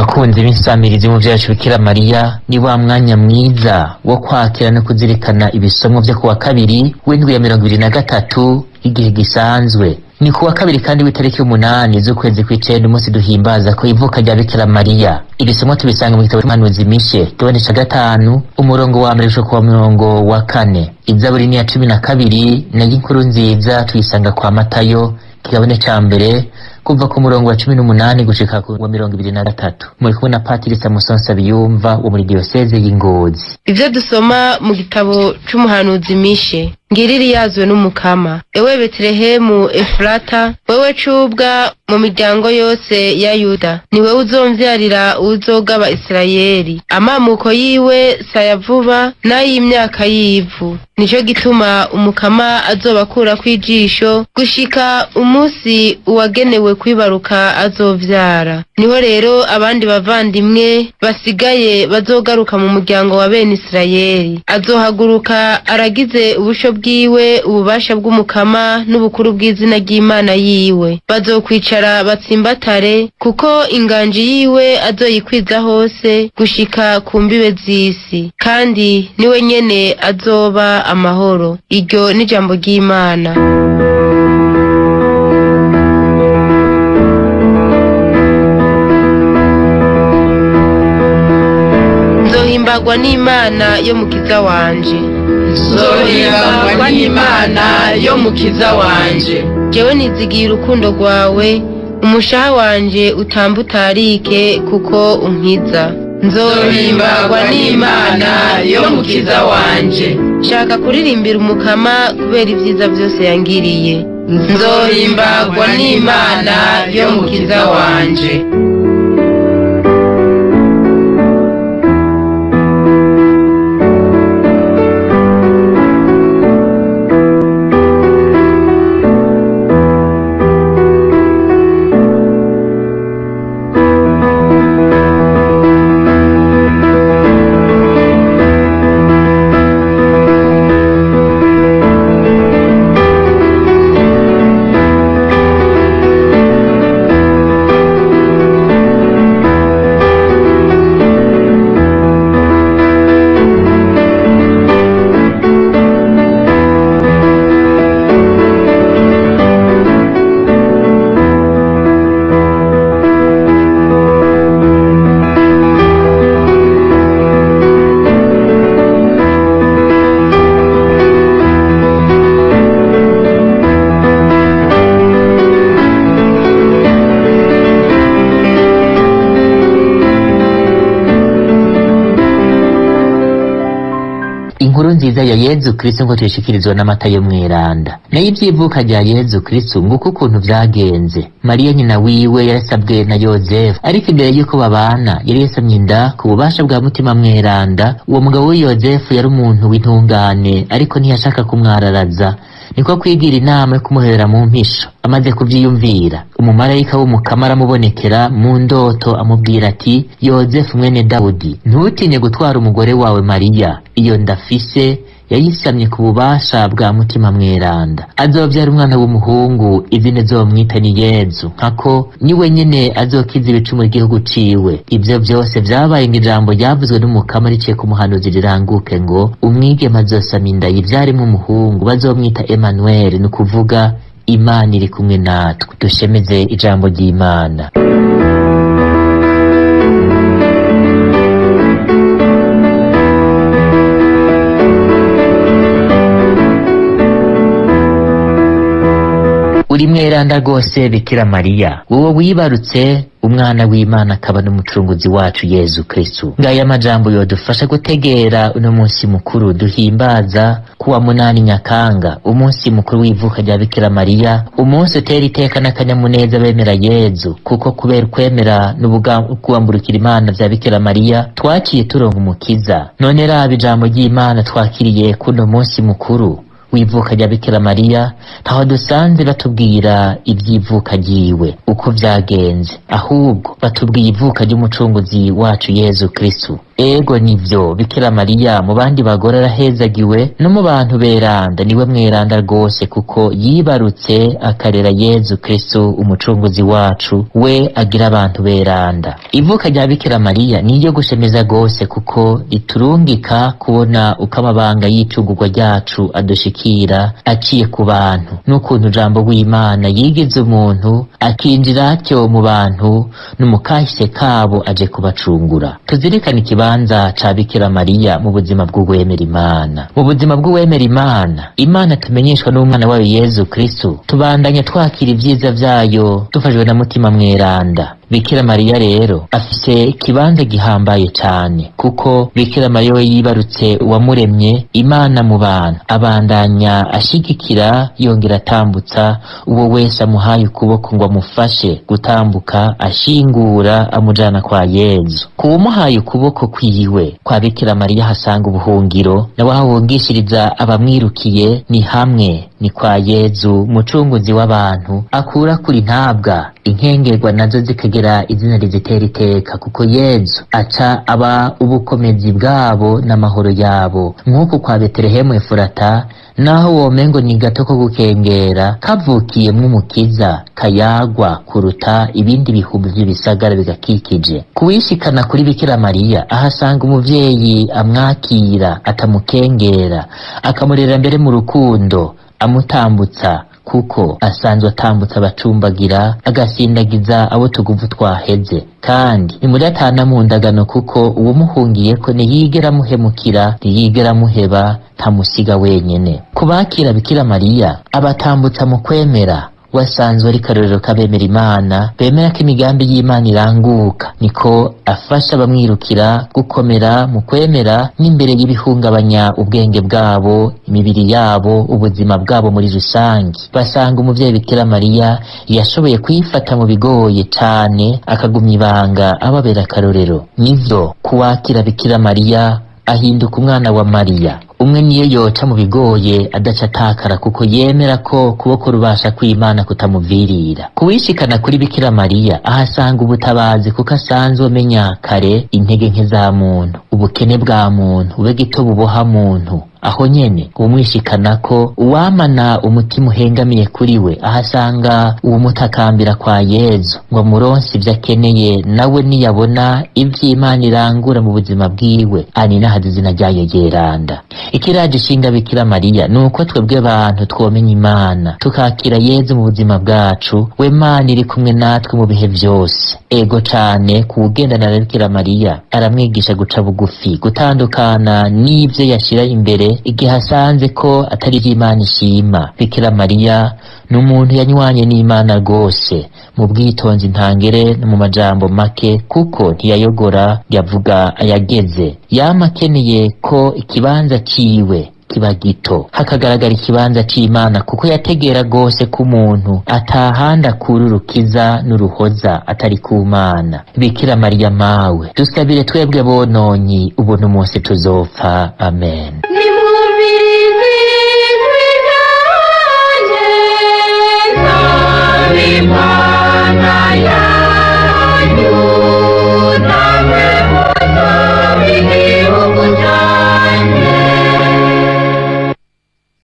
bakunzi b'insamirizi mu vyacu bikira mariya ni wa mwanya mwiza wo kwakira no kuzirikana ibisomwa vyo kuwa kabiri w'indwi ya mirongo ibiri na gatatu igihe gisanzwe ni kuwa kabiri kandi w'itariki y'umunani z'ukwezi kw'icenda umunsi duhimbaza ko ivuka rya bikira mariya ibisomwa tubisanga mu gitabo c'umuhanuzi mishe kigabane ca gatanu umurongo wa mbere gushika kuwa murongo wa kane izaburi ni iya cumi na kabiri nayo inkuru nziza tuyisanga kwa matayo kigabane ca mbere kuva ku murongo wa cumi n'umunani gushika ku wa mirongo ibiri na gatatu muri kumwe na patiri samuson sabiyumva wo muri diyoseze y'ingozi ivyo dusoma mu gitabo c'umuhanuzi mishe ngiriri yazwe n'umukama ewe betelehemu efurata wewe cubwa mu miryango yose ya yuda ni wewe uzomvyarira uzogaba isirayeli amamuko yiwe saya vuba n'ay'imyaka y'ivu nico gituma umukama azobakurako ijisho gushika umunsi uwagenewe kwibaruka azovyara niho rero abandi bavandimwe basigaye bazogaruka mu muryango wa bene isirayeli azohaguruka aragize ubusho bwiwe ububasha bw'umukama n'ubukuru bw'izina ry'imana yiwe bazokwicara batsimbatare kuko inganji yiwe azoyikwiza hose gushika ku mbibe z'isi kandi niwe nyene azoba amahoro iryo ni ijambo ry'imana nzohimbagwa n'imana yo mukiza wanje nzohimbagwa n'imana yo mukiza wanje jewe nizigiye urukundo rwawe umushaha wanje utamba utarike kuko unkiza nzohimbagwa n'imana yo mukiza wanje shaka kuririmbira umukama kubera ibyiza byose yangiriye nzohimbagwa n'imana yo mukiza wanje inkuru nziza ya yezu kristo ngo tuyishikirizwa n'amata yo mweranda nayo ivy'ivuka rya yezu kristo nguko ukuntu vyagenze mariya nyina wiwe yarasabwe na yozefu ariko imbere y'uko babana yari yasamye inda ku bubasha bwa mutima mweranda uwo mugabo we yozefu yari umuntu w'intungane ariko ntiyashaka kumwararaza niko kwigira inama yo kumuherera mu mpisho amaze kuvyiyumvira umumarayika w'umukama aramubonekera mu ndoto amubwira ati yozefu mwene dawudi ntutinye gutwara umugore wawe mariya iyo ndafise yayisamye ku bubasha bwa mutima mweranda azovyara umwana w'umuhungu izina zomwita ni yezu nkako niwe nyene azokiza ibicumuro igihugu ciwe ivyo vyose vyabaye ngo ijambo ryavuzwe n'umukama riciye ku muhanuzi riranguke ngo umwigeme azosama inda yivyaremwo umuhungu bazomwita emanuweli ni ukuvuga imana iri kumwe natwe dushemeze ijambo ry'imana uri mweranda rwose bikira mariya wowe wibarutse umwana w'imana akaba n'umucunguzi wacu yezu kristu ngaya amajambo yodufasha gutegera uno munsi mukuru duhimbaza kuwa munani nyakanga umunsi mukuru w'ivuka rya bikira mariya umunsi utera iteka n'akanyamuneza bemera yezu kuko kubera ukwemera n'ubugambukira imana vya bikira mariya twaciye turonka umukiza none raba ijambo ry'imana twakiriye kuno munsi mukuru w'ivuka rya bikira mariya ntaho dusanze batubwira iby'ivuka ryiwe uko vyagenze ahubwo batubwiye ivuka ry'umucunguzi wacu yezu kristu ego nivyo bikira mariya mu bandi bagore arahezagiwe no mu bantu beranda niwe mweranda rwose kuko yibarutse akarera yezu kristo umucunguzi wacu we agira abantu beranda ivuka rya bikira mariya ni iryo gushemeza rwose kuko riturungika kubona uko amabanga y'icungurwa ryacu adushikira aciye ku bantu n'ukuntu ijambo w'imana yigize umuntu akinjira atyo mu bantu no mu kahise kabo aje kubacungura tuzirikane ikibanza ca bikira mariya mu buzima bw'uwemera imana mu buzima bw'uwemera imana imana tumenyeshwa n'umwana wayo yezu kristo tubandanya twakira ibyiza vyayo dufashwe na mutima mweranda bikira mariya rero afise ikibanza gihambaye cane kuko bikira mariya we yibarutse uwamuremye imana mu bantu abandanya ashigikira yongera atambutsa uwo wese amuhaye ukuboko ngo amufashe gutambuka ashingura amujana kwa yezu kuwumuhaye ukuboko kwiwe kwa bikira mariya hasanga ubuhungiro nawe aho ahungishiriza abamwirukiye ni hamwe ni kwa yezu mucunguzi w'abantu akura kuri ntabwa inkengerwa nazo zikagera izina rizitera iteka kuko yezu aca aba ubukomezi bwabo n'amahoro yabo nk'uku kwa betelehemu efurata naho womengo ni gato ko gukengera kavukiyemwo umukiza kayagwa kuruta ibindi bihumbi vy'ibisagara bigakikije kuwishikana kuri bikira mariya ahasanga umuvyeyi amwakira atamukengera akamurera mbere mu rukundo amutambutsa kuko asanzwe atambutsa abacumbagira agasindagiza abo tuguvu twaheze kandi nimudatana mu ndagano kuko uwumuhungiyeko ntiyigera amuhemukira ntiyigera amuheba ntamusiga wenyene kubakira bikira mariya abatambutsa mu kwemera wasanzwe ari karorero k'abemera imana bemera ko imigambi y'imana iranguka niko afasha abamwirukira gukomera mu kwemera n'imbere y'ibihungabanya ubwenge bwabo imibiri yabo ubuzima bwabo muri rusange basanga umuvyeyi bikira mariya yashoboye kwifata mu bigoye cane akagumya ibanga ababera akarorero nivyo kuwakira bikira mariya ahinduka umwana wa mariya umwe niyo yoca mu bigoye adaca atakara kuko yemera ko kuboko rubasha kw'imana kutamuvirira kuwishikana kuri bikira mariya ahasanga ubutabazi kuko asanzwe amenya kare intege nke za muntu ubukene bwa muntu ube gito buboha muntu aho nyene umwishikana ko uwamana umutima uhengamiye kuri we ahasanga uwumutakambira kwa yezu ngo amuronse ivyo akeneye nawe niyabona ivy'imana irangura mu buzima bwiwe aninahaza izina ryayo ryeranda ikiraje ishinga bikira mariya ni uko twebwe bantu twomenya imana tukakira yezu mu buzima bwacu we mana iri kumwe natwe mu bihe vyose ego cane kuwugendana na bikira mariya aramwigisha guca bugufi gutandukana n'ivyo yashira imbere igihe asanze ko atari ivy'imana ishima bikira mariya ni umuntu yanywanye n'imana rwose mu bwitonzi ntangere no mu majambo make kuko ntiyayogora yavuga ayageze yama akeneye ko ikibanza ciwe kiba gito hakagaragara ikibanza c'imana kuko yategera rwose ko umuntu atahandi akura urukiza n'uruhoza atari ku mana bikira mariya mawe dusabire twebwe bononyi ubuntu munsi tuzopfa amen